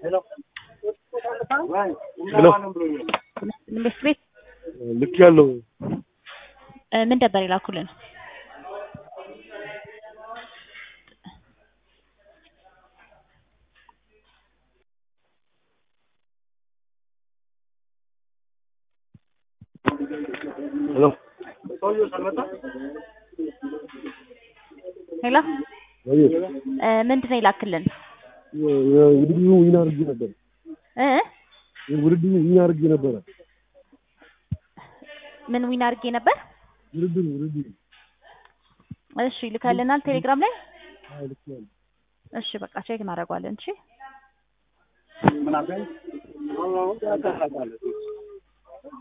ሄሎ መንግስት ቤት ልክ ያለው እ ምን ነበር የላኩልን? ሄሎ ሄሎ ወይ እ ምንድን ነው የላክልን? ውድድሩ ዊን አድርጌ ነበር። እ ውድድሩ ዊን አድርጌ ነበረ። ምን ዊን አድርጌ ነበር? ውድድሩ ውድድሩ እሺ ልከልናል ቴሌግራም ላይ። አዎ ልክ ያለው እሺ በቃ ቼክ እናደርገዋለን። እሺ ምን አገኝ